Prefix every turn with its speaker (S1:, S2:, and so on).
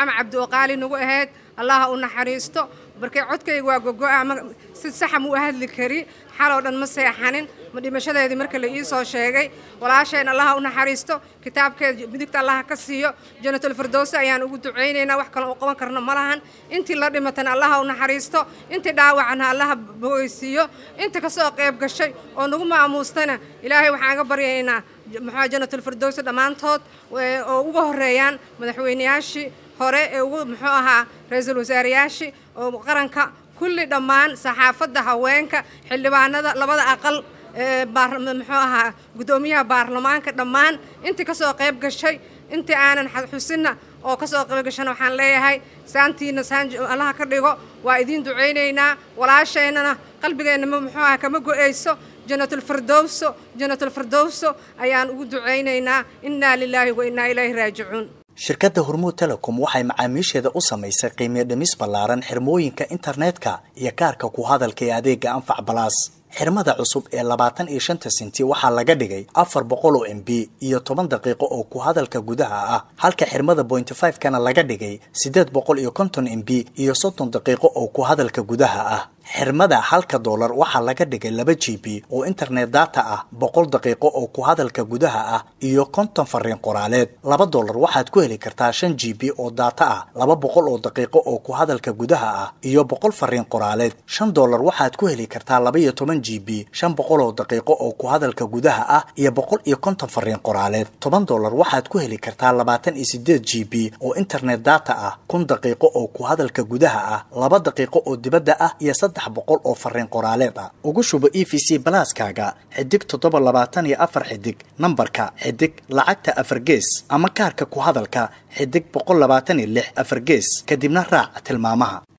S1: maxamed cabdi oo qaali nagu ahayd allaha u naxariisto markay codkayga waa gogo-a ma si saxa mu u hadli kari xaloo dhan ma seexanin ma dhimashadeedii marka la ii soo sheegay walaasheen allaha u naxariisto kitaabkeeda midigta allaha ka siiyo janatul firdowsi ayaan ugu ducaynaynaa wax kale u qaban karno ma lahan intii la dhimatana allaha u naxariisto intii dhaawacana allaha bogeysiiyo inta kasoo qayb gashay oo nagu maamuustana ilaahay waxaan ga baryaynaa maxaa janatul firdowsi dhammaantood oo uga horeeyaan madaxweyneyaashii hore ee ugu muxuu ahaa ra-iisul wasaareyaashii oo qaranka kulli dhammaan saxaafadda haweenka xildhibaanada labada aqal muxuu ahaa guddoomiyaha baarlamaanka dhammaan intii kasoo qayb gashay intii aanan xusinna oo kasoo qayb gashana waxaan leeyahay saantiina saan allaha ka dhigo waa idiin ducaynaynaa walaasheennana qalbigeenna muxuu aha kama go-eyso janatulfirdowso janatulfirdowso ayaan ugu ducaynaynaa innaa lilaahi wa innaa ilayhi raajicuun
S2: shirkadda hormuud telecom waxay macaamiisheeda u samaysay qiimiyo dhimis ballaaran xirmooyinka internetka iyo kaarka ku hadalka ee adeega anfac balaas xirmada cusub ee labaatan iyo shanta senti waxaa laga dhigay afar boqol oo m b iyo toban daqiiqo oo ku hadalka gudaha ah halka xirmada pointy five kana laga dhigay siddeed boqol iyo konton m b iyo soddon daqiiqo oo ku hadalka gudaha ah xirmada halka doolar waxaa laga dhigay laba g b oo internet data ah boqol daqiiqo oo ku hadalka gudaha ah iyo konton fariin qoraaleed laba doolar waxaad ku heli kartaa shan g b oo data ah laba boqol oo daqiiqo oo ku hadalka gudaha ah iyo boqol fariin qoraaleed shan doolar waxaad ku heli kartaa laba iyo toban g b shan boqol oo daqiiqo oo ku hadalka gudaha ah iyo boqol iyo konton fariin qoraaleed toban doolar waxaad ku heli kartaa labaatan iyo sideed g b oo internet data ah kun daqiiqo oo ku hadalka gudaha ah laba daqiiqo oo dibadda ah iyo saddex boqol oo fariin qoraaleed ah ugu shubo e v c balaaskaaga xidig toddoba labaatan iyo afar xidig nambarka xidig lacagta afar gees ama kaarka ku hadalka xidig boqol labaatan iyo lix afar gees kadibna raac tilmaamaha